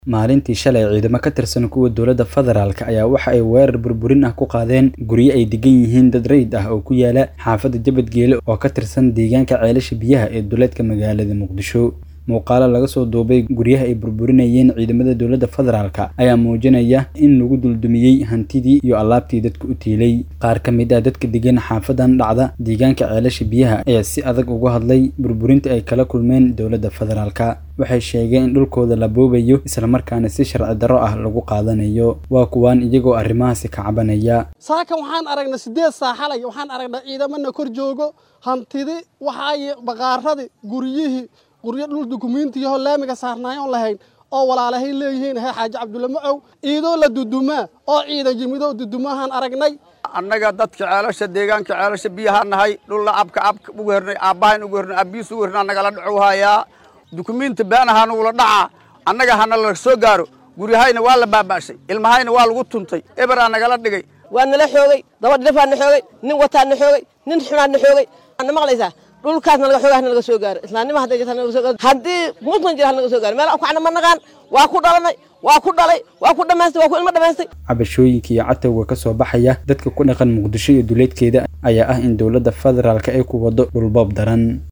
Maalintii shalay, ciidamo ka tirsan kuwa dowladda federaalk ayaa waxa ay weerar burburin ah ku qaadeen guryo ay degan yihiin dad rayid ah oo ku yaala xaafadda Jabadgeele oo ka tirsan deegaanka ceelasha biyaha ee duleedka magaalada Muqdisho. Muuqaalo laga soo duubay guryaha ay burburinayeen ciidamada dowladda federaalk ayaa muujinaya in lagu duldumiyey hantidii iyo alaabtii dadka u tiilay. Qaar ka mid ah dadka degan xaafadan dhacda deegaanka ceelasha biyaha ayaa si adag uga hadlay burburinta ay kala kulmeen dowladda federaalk. Waxay sheegeen in dhulkooda la boobayo isla markaana si sharci darro ah lagu qaadanayo. Waa kuwan iyagoo arrimahaasi ka cabanaya. saaka waxaan aragnay sideed saa xalay waxaan aragnay ciidamana kor joogo hantidi waxay baqaaradii guryihii guryo dhul dukumiintiyaho laamiga saarnaay oon lahayn oo walaalahay leeyihiin he xaaji cabdulle macow ciidoo la dudumaa oo ciidan yimidoo dudumahaan aragnay annaga dadka ceelasha deegaanka ceelasha biyaha nahay dhulla abka abka ugu hernay aabbahayn ugu hernay abbiis ugu hernay nagala dhacu hayaa dukumiinti beenahaa nugula dhacaa annaga hana la soo gaaro guryahayna waa la baaba'shay ilmahayna waa lagu tuntay eberaa nagala dhigay waa nala xoogay daba dhifaa na xoogay nin wataa na xoogay nin xunaa na xoogay na maqlaysaa dhulkaasna laga xoogaa nalaga soo gaaro islaamnima hadday jirta nalaga soo gaaro haddii muslim jira nalaga soo gaaro meel ku cana ma naqaan waa ku dhalanay waa ku dhalay waa ku dhamaystay waa ku ilmo dhamaystay cabashooyinka iyo catowga ka soo baxaya dadka ku dhaqan muqdisho iyo duleedkeeda ayaa ah in dowladda federaalk ay ku wado dhulboob daran